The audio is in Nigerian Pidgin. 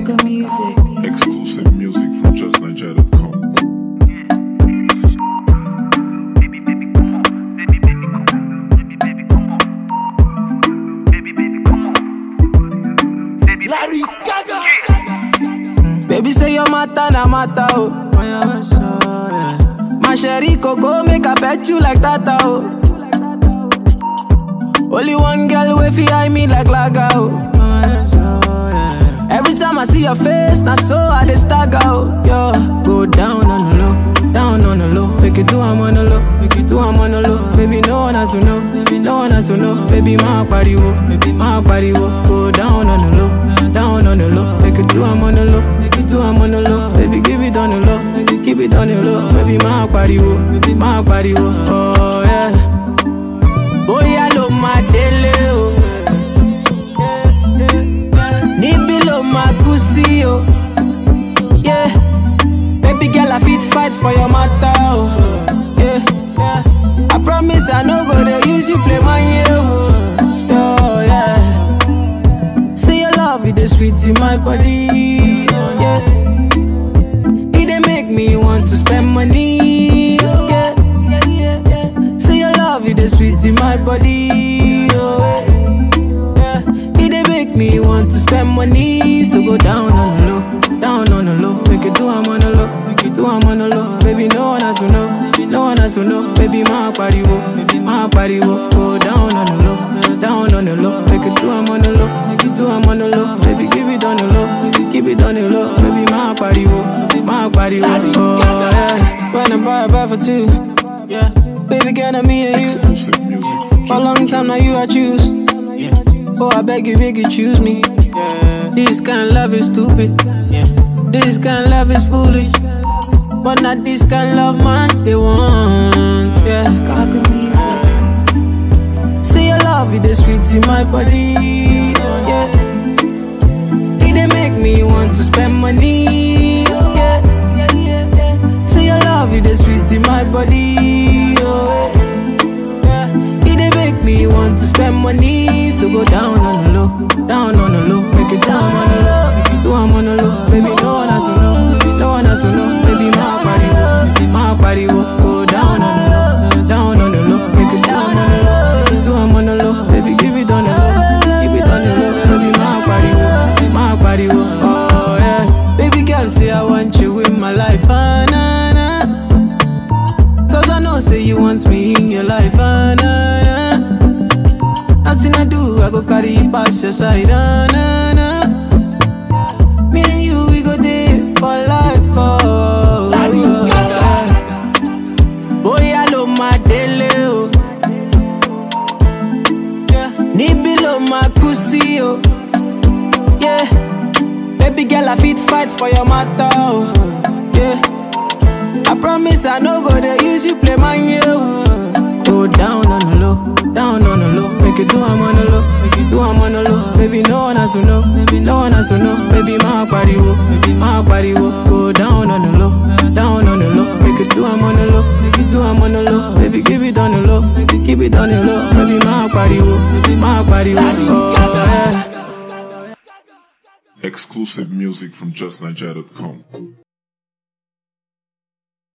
Gaga music. Exclusive music from justniger.com. Larry Gaga. Baby say your matter na matter oh. My sherry coco make I pet you like tata oh. Only one girl way fi eye me like laga oh. Every time I see your face, na so I dey stagger oh. Yo, go down on the low, down on the low. Make it do I'm on the low, make it do I'm on the low. Baby no one has to know, baby no one has to know. Baby my body wo, baby my body wo. Go down on the low, down on the low. Make it do I'm on the low, make it do I'm on the low. Baby give it on the low, make it keep it on the low. Baby my body wo, baby my body wo. Oh yeah. Bóyá ló máa délé o. Níbí ló máa kú sí o. Yeah. Baby girl, I fit fight for your matter o. Yeah. I promise I no go dey use you play my oh. Oh, yeah. Say your love, it is sweet in my body. Oh, yeah. It dey make me want to spend money. Oh, yeah. Say your love, it is sweet in my body. Oh, yeah. It dey make me want to spend money. So go down on the low, down on the low. Make it do I'm on the low, make it do I'm on the low. Baby, no one has to know, no one has to know. Baby, my body wo, baby, my body wo. Go down on the low, down on the low. Make it do I'm on the low, make it do I'm on the low. Baby, give it on the low, make it keep it on the low. Baby, my body wo, my body wo. Oh, yeah. When I buy a buy for two, yeah. Baby, girl, I'm me and you. Exclusive music from For a long time now, you I choose. Oh, I beg you, beg you, choose me. This kind of love is stupid. This kind of love is foolish. But not this kind of love, man, they want. Yeah. Gaga music. See your love, it is sweet in my body. Yeah. It dey make me want to spend money. Yeah. See your love, it is sweet in my body. Oh, yeah. It dey make me want to spend money. So go down on the low, down on the low, make it down on the low, make it do I'm on the low. Baby, no one has to know, no one has to know. Baby, my body, wo, my body, wo. go down on the low, down on the low, make it down on the low, make it do I'm on the low. Baby, give it on the low, keep it on the low. Baby, my body, wo, my body, wo. oh yeah. Baby girl, say I want you in my life, ah, nah, nah. Cause I know, say you want me in your life, ah, nah, nah. Nothing I do, I go carry you past your side, ah, nah, nah. Me and you, we go there for life, oh. Larry Bóyá ló máa délé o. Yeah. Níbí ló máa kú sí o. Yeah. Baby girl, I fit fight for your matter, oh. Yeah. I promise I no go dey use you play my oh. Go down on the low, down on the low. Make it do I'm on the low, make it do I'm on the low. Baby, no one has to know, baby, no one has to know. Baby, my body wo, baby, my body wo. Go down on the low, down on the low. Make it do I'm on the low, make it do I'm on the low. Baby, give it on the low, make it keep it on the low. Baby, my body wo, baby, my body wo. Oh, yeah. Exclusive music from justniger.com.